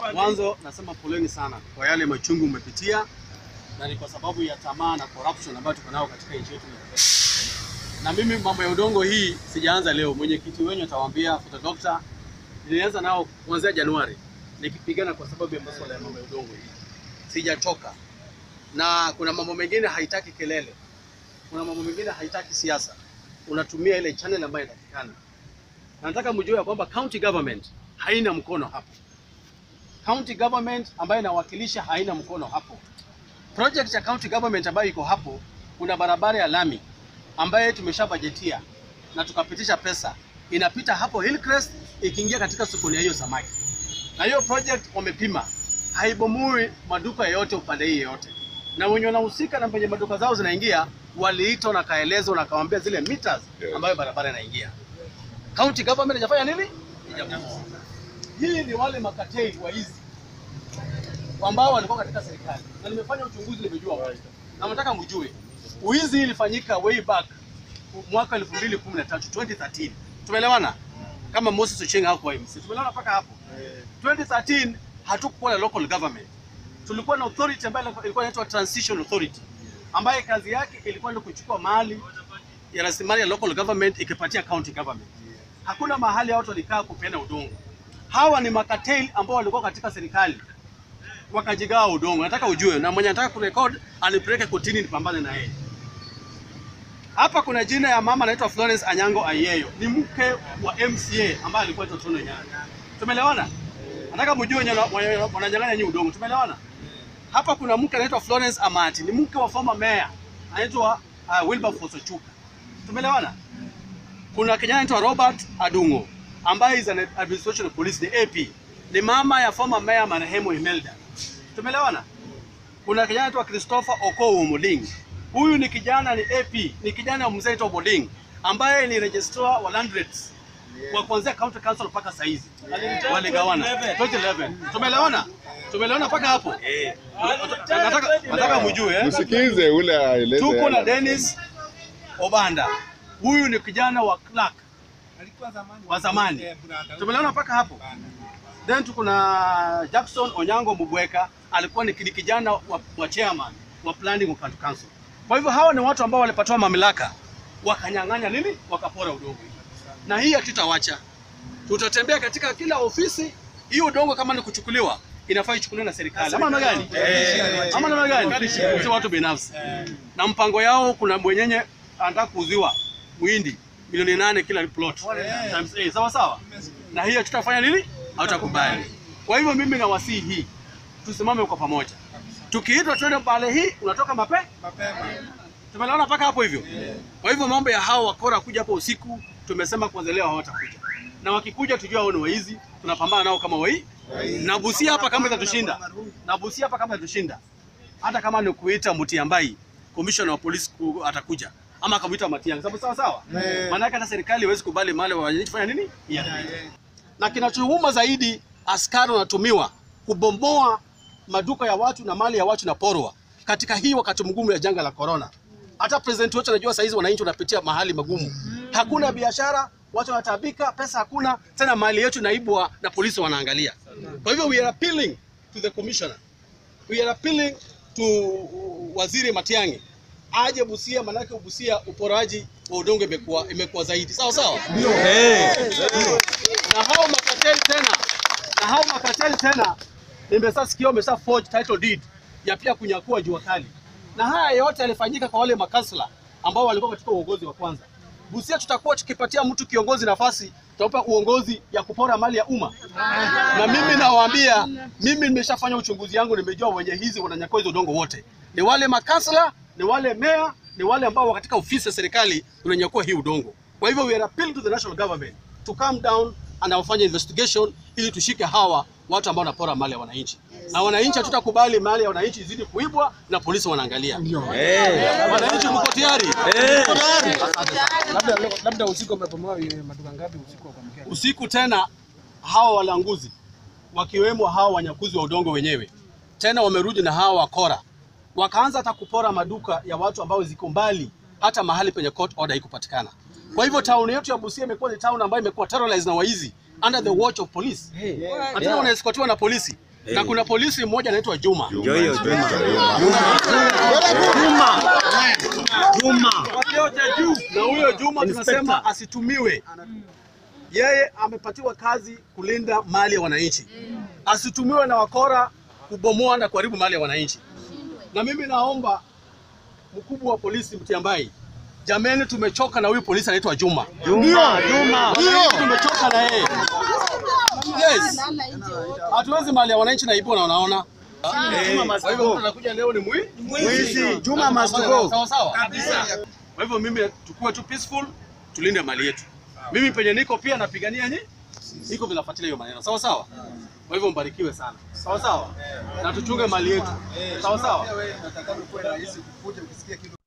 Mwanzo nasema poleni sana kwa yale machungu umepitia, na ni kwa sababu ya tamaa na corruption ambayo tuko nao katika nchi yetu ya Kenya. Na mimi mambo ya udongo hii sijaanza leo, mwenyekiti wenyu atawaambia Futa Doctor, nilianza nao kuanzia Januari nikipigana kwa sababu ya masuala ya mambo ya udongo hii, sijachoka. Na kuna mambo mengine haitaki kelele, kuna mambo mengine haitaki siasa, unatumia ile channel ambayo inatakikana. Na nataka mjue ya kwamba county government haina mkono hapo county government ambayo inawakilisha haina mkono hapo. Project ya county government ambayo iko hapo, kuna barabara ya lami ambayo tumeshabajetia na tukapitisha pesa, inapita hapo Hillcrest ikiingia katika sokoni ya hiyo samaki, na hiyo project wamepima, haibomui maduka yoyote upande hii yoyote, na wenye wanahusika na penye maduka zao zinaingia waliitwa na kaelezwa na kawaambia zile meters ambayo barabara inaingia. County government inafanya nini? Ijabomoa. Hii ni wale makatei wa hizi ambao walikuwa katika serikali, na nimefanya uchunguzi, nimejua wote, na nataka mjue uizi ilifanyika way back mwaka 2013 2013. Tumeelewana? Kama Moses Ochieng hapo MC. Tumeelewana mpaka hapo. 2013 hatukuwa na local government. Tulikuwa na authority ambayo ilikuwa inaitwa transition authority ambaye kazi yake ilikuwa ni kuchukua mali ya rasilimali ya local government ikipatia county government. Hakuna mahali watu walikaa kupeana udongo. Hawa ni makateli ambao walikuwa katika serikali wakajigawa udongo. Nataka ujue, na mwenye anataka kurekod anipeleke kotini nipambane na yeye. Hapa kuna jina ya mama anaitwa Florence Anyango Ayeyo, ni mke wa MCA ambaye alikuwa anaitwa Tono Nyanya. Tumeelewana? Nataka mjue wenye wana- wananyang'anya nyinyi udongo. Tumeelewana? Hapa kuna mke anaitwa Florence Amati, ni mke wa former mayor anaitwa uh, Wilberforce Ochuka. Tumeelewana? Kuna kijana anaitwa Robert Adungo ambaye is an administration police the AP. Ni mama ya former mayor marehemu Imelda. Tumeelewana? Kuna kijana anaitwa Christopher Okowo Muling. Huyu ni kijana ni AP, ni kijana wa mzee anaitwa Boding ambaye ni registrar wa land rates wa kuanzia county council mpaka saa hizi waligawana 2011. Tumeelewana? Tumeelewana mpaka hapo? Nataka nataka mjue eh? Msikize ule aeleze. Tuko na yale. Dennis Obanda. Huyu ni kijana wa clerk wa zamani. Tumeelewana mpaka hapo? Then tuko na Jackson Onyango Mubweka, alikuwa ni kidi- kijana wa, wa chairman wa planning wa county council. Kwa hivyo hawa ni watu ambao walipatiwa mamlaka wakanyang'anya nini, wakapora udongo, na hii hatutawacha. Tutatembea katika kila ofisi. Hiyo udongo kama ni kuchukuliwa, inafaa ichukuliwe na serikali, ama namna gani? Ama namna gani? Si watu binafsi. Na mpango yao, kuna mwenyenye anataka kuuziwa mwindi milioni nane kila plot times A, sawa sawa, na hiyo tutafanya nini? Hautakubali. Kwa hivyo mimi nawasihi hii, tusimame kwa pamoja. Tukiitwa twende pale hii, unatoka mape Tumeelewana mpaka hapo hivyo. Kwa hivyo mambo ya hao wakora kuja hapo usiku, tumesema kwanza leo hawatakuja, na wakikuja tujua hao ni waizi, tunapambana nao kama wai na Busia hapa kama itatushinda, na Busia hapa kama itatushinda, hata kama ni kuita Mutiambai commissioner wa polisi ku- atakuja ama akamuita Matiang'i, sababu sawa sawa, maana hata serikali haiwezi kubali mali wa wananchi fanya nini yeah. Na kinachouma zaidi, askari wanatumiwa kubomoa maduka ya watu na mali ya watu na porwa katika hii wakati mgumu ya janga la corona. Hata president wetu anajua saizi wananchi wanapitia mahali magumu, hakuna biashara, watu wanatabika, pesa hakuna tena, mali yetu naibwa na polisi wanaangalia. Kwa hivyo we are appealing to the commissioner, we are appealing to waziri Matiang'i aje Busia, manake Busia uporaji wa udongo imekuwa imekuwa zaidi, sawa sawa na hao makateli tena na hao makateli tena nimesasikia wamesha forge title deed ya pia kunyakua jua kali, na haya yote yalifanyika kwa wale makansla ambao walikuwa katika uongozi wa kwanza. Busia tutakuwa tukipatia mtu kiongozi nafasi, tutampa uongozi ya kupora mali ya umma, na mimi nawaambia, mimi nimeshafanya uchunguzi yangu, nimejua wenye hizi wananyakua hizo udongo wote ni wale makansla, ni wale meya, ni wale ambao wako katika ofisi ya serikali unanyakua hii udongo. Kwa hivyo we are appealing to the national government to calm down and wafanye investigation ili tushike hawa watu ambao wanapora mali ya wananchi, na wananchi hatutakubali mali ya wananchi izidi kuibwa na polisi wanaangalia. Wananchi mko tayari? Labda labda usiku umebomoa maduka ngapi usiku wa kuamkia? Usiku tena hawa walanguzi wakiwemo hawa wanyakuzi wa udongo wenyewe tena wamerudi na hawa wakora, wakaanza hata kupora maduka ya watu ambao ziko mbali, hata mahali penye court order haikupatikana. Kwa hivyo town yetu ya Busia imekuwa ni town ambayo imekuwa terrorized na waizi under the watch of police. Na tena wanaescortiwa na polisi. na kuna polisi mmoja anaitwa Juma. Ndio hiyo Juma. Juma. na huyo Juma tunasema asitumiwe. Yeye amepatiwa kazi kulinda mali ya wananchi, asitumiwe na wakora kubomoa na kuharibu mali ya wananchi. Na mimi naomba mkubwa wa polisi Mtiambai, jameni, tumechoka na huyu polisi anaitwa Juma. Juma. Juma. Wananchi tumechoka na yeye. Yes, hatuwezi mali ya wananchi naibiwa na wanaona. Kwa hivyo mtu anakuja leo ni mwi Mwizi. Juma must go. Sawa sawa. Kwa hivyo mimi tukue tu peaceful, tulinde mali yetu. Mimi penye niko pia napigania nyi, niko vinafuatilia hiyo maneno. Sawa sawa. Kwa hivyo mbarikiwe sana. Sawa sawa. Na tuchunge mali yetu. Sawa sawa.